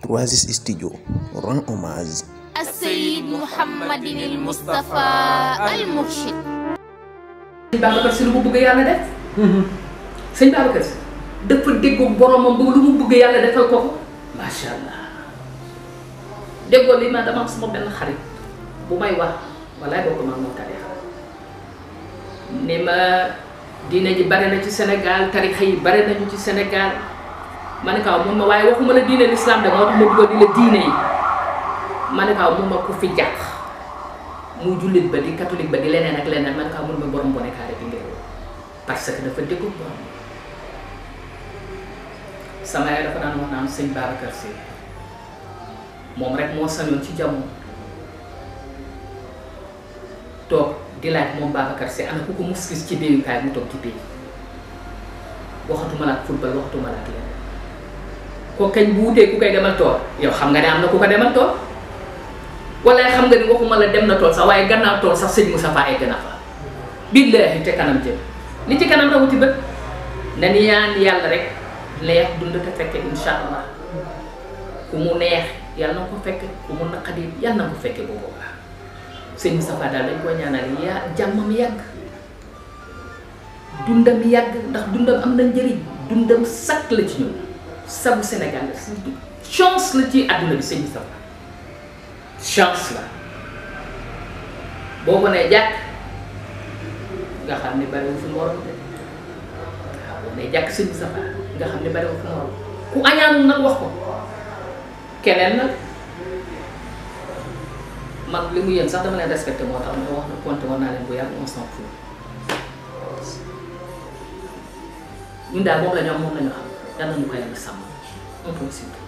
3S Studio rend hommage السيد محمد المصطفى المرشد sëñ Babacar si lu mu bëgg yàlla def sëñ Babacar si dafa déggoog boromam ba lu mu bëgg yàlla defal ko ko macha allah déggoo li ma dama am sama benn xarit bu may wax walaay boo ko mag moom tarixa ni ma diine ji bare na ci Sénégal tarixa yi bare nañu ci Sénégal ma ne kaw mun ma waaye waxuma la diine l'islam de moo tax ma dugal di la diine yi ma ne kaw mun ma ku fi jàq muy jullit ba di catholique ba di leneen ak leneen man kaa mun ma borom bone kaare bi ngir parce que dafa déggu borom sama yaay dafa daan wax naan sëñ Babacar Sy moom rek moo sañoon ci jamono toog di laaj moom Babacar Sy ana ku ko mus gis ci déyukaay mu toog ci déy waxatuma la ak football waxatuma la ak leneen ko kañ bu wutee ku koy demal tool yow xam nga ne am na ku ko demal tool wala xam nga ni waxuma la dem na tool sax waaye gannaaw tool sax sëñ Moussa Fa egg na fa billaahi te kanam jëm li ci kanam rawati bët na ni yaan yàlla rek neex dund te fekke insha allah ku mu neex yàlla na ko fekke ku mu naqadi yàlla na ko fekke bu boobaa sëñ Moussa Fa daal dañ ko ñaanal yaa jàmmam yàgg dundam yàgg ndax dundam am na njëriñ dundam sakk la ci ñun sabu Sénégal la surtout chance la ci àdduna bi sëñ Moussa Fa chance la boo ko nee jàkk nga xam ne bariwul fi morom de waaw boo nee jàkk sëñ Safa nga xam ne bariwul fi morom ku añaanul nag wax ko keneen nag mag li mu yéen sax dama leen respecté moo tax ma wax na compté war naa leen bu yàgg on s'en fout ñun daal moom la ñu am moom la ñu xam yal nañu ko yàlla sàmm un peu